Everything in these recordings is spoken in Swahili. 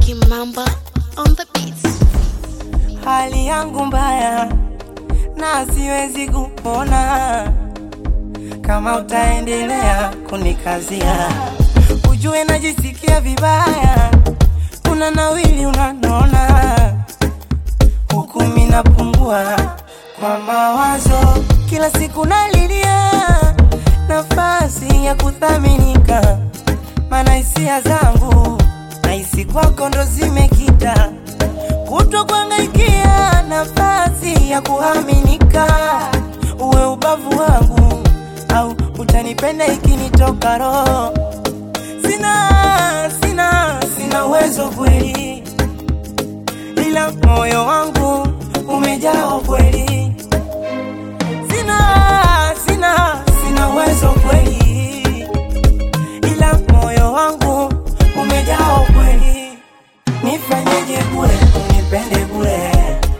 Kimamba on the beats. hali yangu mbaya na siwezi kupona kama utaendelea kunikazia, ujue najisikia vibaya, una nawili unanona, huku mimi napungua kwa mawazo, kila siku nalilia nafasi ya kuthaminika, maana hisia zangu nahisi kwako ndo zimekita kutwa kuangaikia nafasi ya kuaminika, uwe ubavu wangu au utanipenda ikinitoka roho. Sina, sina, sina uwezo kweli, ila moyo wangu umejaa ukweli. Sina, sina, sina uwezo kweli, ila moyo wangu umejaa ukweli. Nifanyeje bure, unipende bure,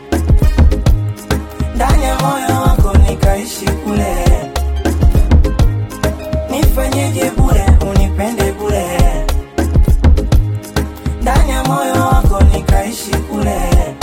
ndani ya moyo wako nikaishi kule. Nifanyeje bure, unipende bure, ndani ya moyo wako nikaishi kule.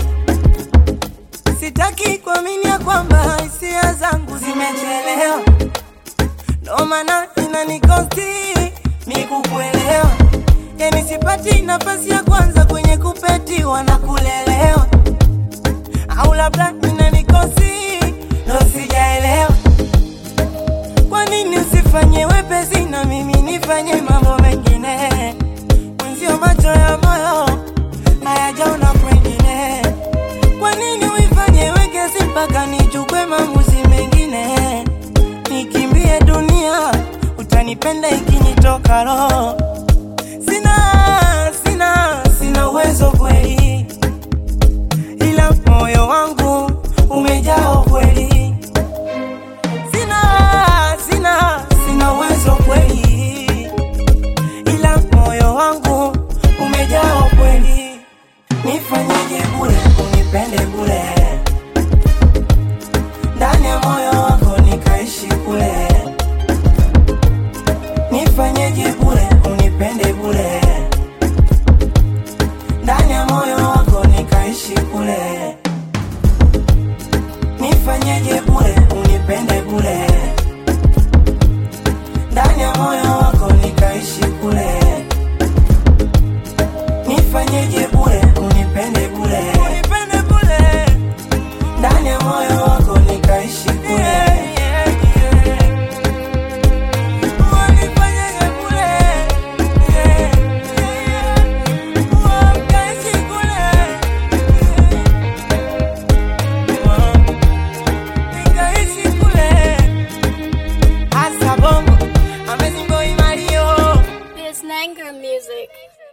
Sitaki kuamini ya kwamba hisia zangu zimechelewa, ndo maana inanikosti mi kukuelewa. Yani sipati nafasi ya kwanza kwenye kupetiwa na kulelewa, au labda inanikosi ndo sijaelewa. Kwa nini usifanye wepesi na mimi nifanye mambo mengine? Mwenzio macho ya moyo hayajaona kwengine. Kwa nini uifanye wekesi mpaka nichukue maamuzi mengine? Nikimbie dunia, utanipenda ikinitoka roho. Sina, sina, sina uwezo kweli, ila moyo wangu umejaa ukweli. Sina, sina, sina uwezo kweli, ila moyo wangu umejaa ukweli. Nifanyeje bure, unipende bure, ndani ya moyo wako nikaishi kule. Nifanyeje bure, unipende bure, ndani ya moyo wako nikaishi kule. Nifanyeje bure, unipende bure, ndani ya moyo wako nikaishi kule. Nifanyeje bure, unipende bure, unipende bure, ndani ya moyo wako nikaishi kule. Unifanyeje bure, ukaishi kule. Nikaishi kule. Asa bongo, amazing boy Mario. There's Nanger music.